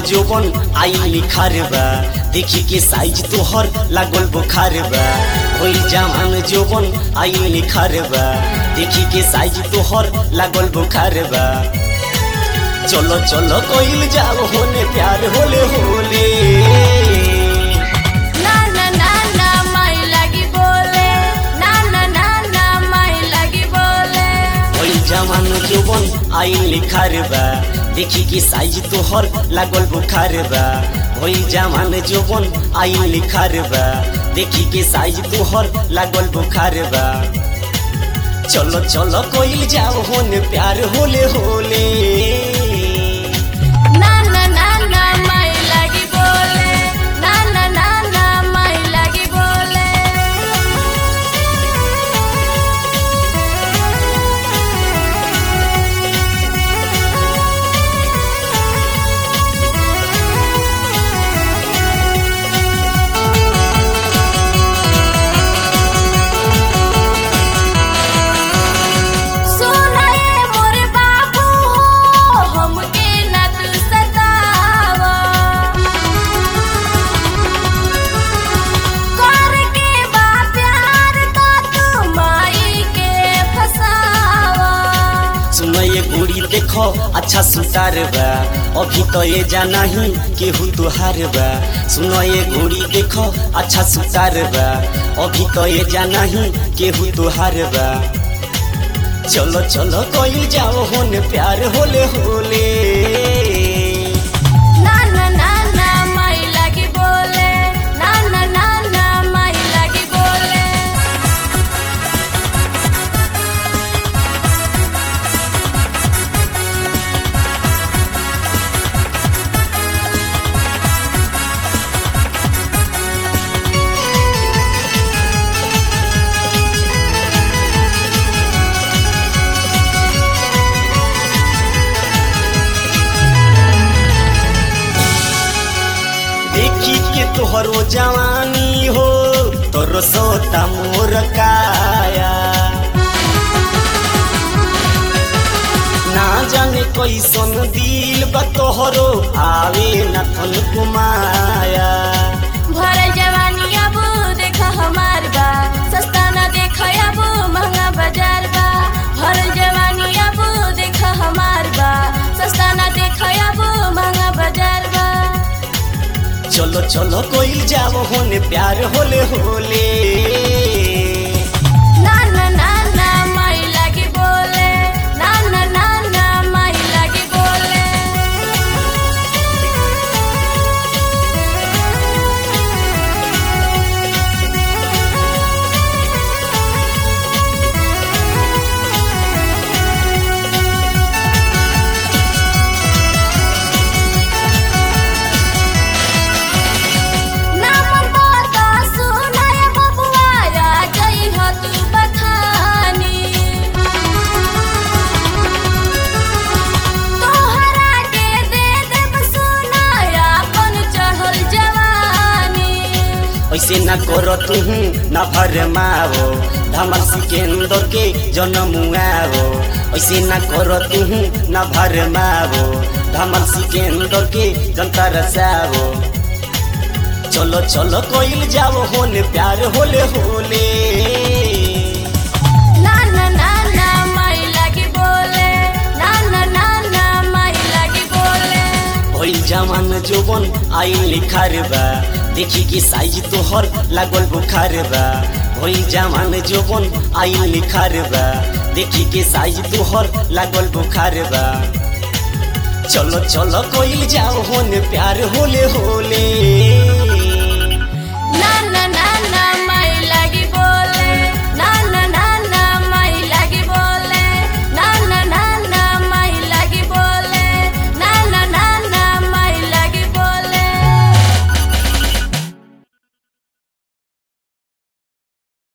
जोबन आई लिखार बा देखी के साइज तोहर लागल बुखार बा होई जवान जोबन आई लिखार बा देखी के साइज तोहर लागल बुखार बा चलो चलो कोइल जाओ होने प्यार होले होले ना ना ना ना माई लगी बोले ना ना ना ना माई लगी बोले होई जवान जोबन आई लिखार बा देखी के साइज तोहर लागल बुखार बा होई जवान जोबन आई लिखार बा देखी के साइज तोहर लागल बुखार बा चलो चलो कोइल जाओ होने प्यार होले होले ना ना ना ना माई लगी बोले ना ना ना ना माई लगी बोले सुनाए मोरे बाबू हो हमके ना तू सतावा करके बा प्यार तो तू माई के फसावा सुनो ये गोरी देखो अच्छा सुतार बा अभी तो ये जाना ही केहू तुहार बा सुनो ये गोरी देखो अच्छा सुतार बा अभी तो ये जाना ही केहू तुहार बा चलो चलो कोई जाओ होने प्यार होले होले ना ना ना ना माई लगी बोले ना ना ना ना माई लगी बोले देखी के तोहरो जवानी हो तोर सोता मोर काया ना जाने कैसन दिल बा तोहरो आवे न थन कुमाया भर जवानी अब देख हमार बा सस्ता ना देख अब महंगा बाजार बा भर जवानी अब देख हमार बा सस्ता ना देख अब महंगा बाजार बा चलो चलो कोई जाओ होने प्यार होले होले ना ना ना ना माई लगी बोले ना ना ना ना माई लगी बोले नाम बता सुनाय बबुआ आ गई हो तू बथानी तोहरा के दे देब सुनाय अपन चढ़ल जवानी ऐसे न करो तुम न भरमाओ धमल सिकेंदर के जनमुआओ ऐसे न करो तुम न भरमाओ धमल सिकेंदर के जनता रसाओ चलो चलो कोइल जाओ होने प्यार होले होले ना ना ना ना माई लगी बोले ना ना ना ना माई लगी बोले भइल जवान जोबन आई लिखार बा देखी के साइज तोहर लागल बुखार बा भइल जवान जोबन आई लिखार बा देखी के साइज तोहर लागल बुखार बा चलो चलो कोइल जाओ होने प्यार होले होले